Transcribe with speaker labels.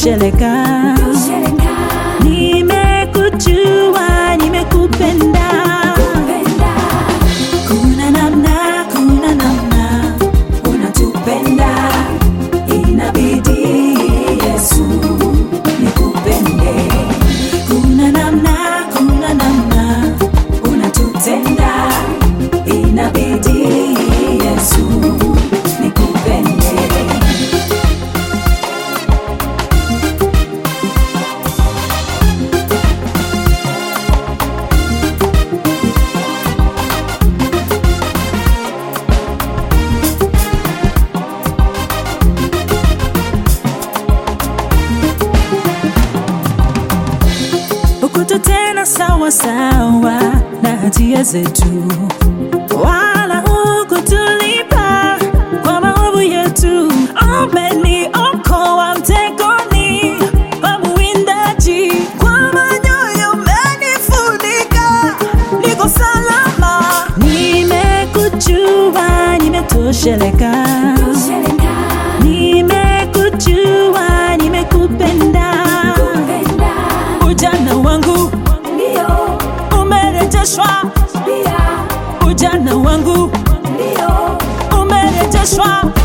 Speaker 1: nimetosheleka, nimekujua, nimekupenda. Kuna namna, kuna namna unatupenda, inabidi Yesu nikupende. Kuna namna, kuna namna unatutenda, inabidi Yesu nikupende. hukututenda sawa sawa na hatia zetu, wala hukutulipa kwa maovu yetu. Umeniokoa mtegoni pa mwindaji, kwa manyoya umenifunika, niko salama. Nimekujua, nimetosheleka, nimekujua, nimekupenda ujana wangu umerejeshwa, ujana wangu umerejeshwa.